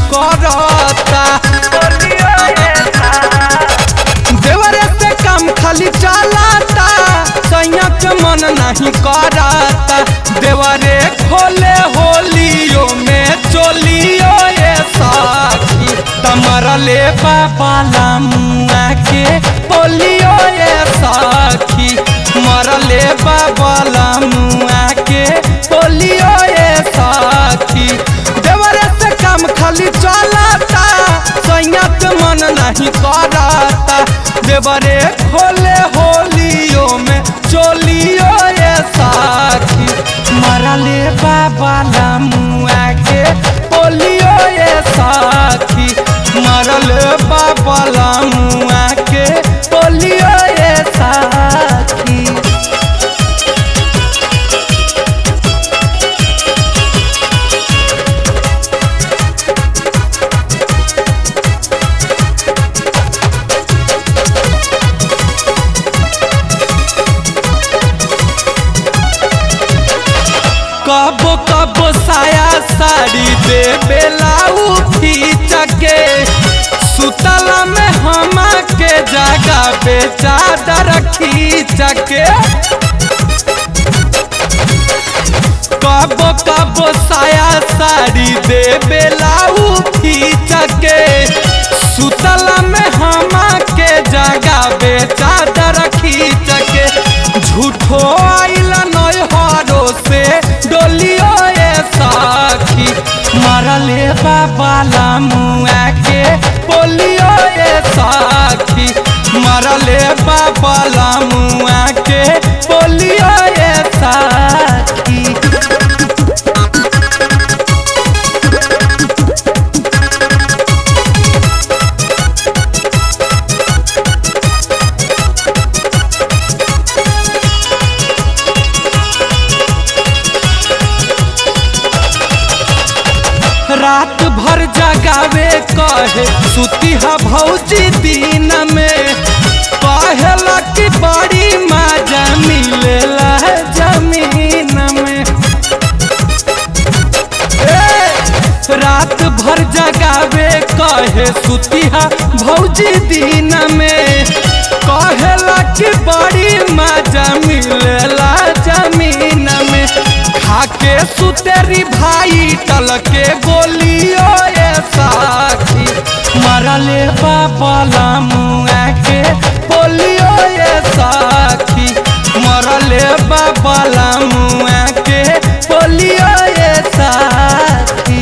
करता देवरे से काम खाली चलाता सैया के मन नहीं करता देवरे खोले होलियो में चोलियो ये साथी तमरले बाबा लामुआ के बोलियो ये साथी मरले बाबा लामुआ के बोलियो ये साथी देवरे से काम खाली चलाता सैया के मन नहीं करता देवरे खोले होलियो में चोलियो ये साथी मरले बाबा लामुआ के बोलियो ये साथी मरल बाबा लामुआ के बोलियो ये साथी कबो कबो साया साड़ी दे बेलाऊ खींच के सुतला में हमा के जगह पे चादर खींच के कबो कबो साया साड़ी दे बेलाऊ खींच के सुतला में हमा के जगह पे चादर खींच के झूठो आइला नय हरो से डोलियो ये साखी मरले बाबा लामुआ के बोलियो ये साखी मरले बाबा लामुआ के बोलियो ये साखी रात भर जगावे कहे सुतिहा भौजी दिन में कहेला कि बड़ी मजा मिलेला जमीन में ए, रात भर जगावे कहे सुतिहा भौजी दिन में कहेला कि बड़ी मजा मिलेला जमीन में खाके सुतेरी भाई टल के गोलियो ये साथी मरले बाबा लामुआ के बोलियो ये साथी मरले बाबा लामुआ के बोलियो ये साथी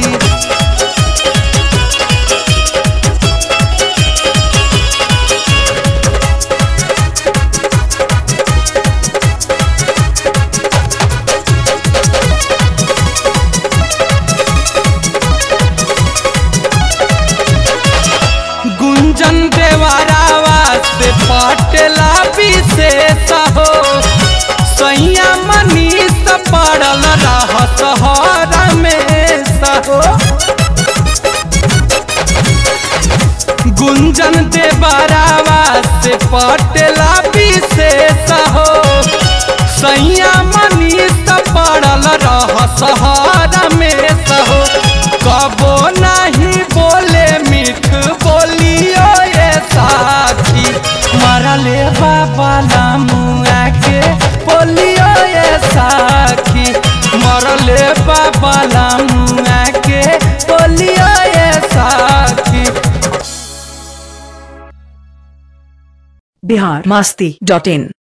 गुंजन देवारावा से पटेला विशेष हो सैया मनीष पड़ल रहत हर में सहो गुंजन देवारावा से पटेला विशेष हो सैया मनीष पड़ल रहत हर में सहो कबो नहीं बोले मीठ बोलियो ये साथी मरले बाबा लामुआ के बोलियो ये साथी मरले बाबा लामुआ के बोलियो ये साथी बिहार मस्ती डॉट इन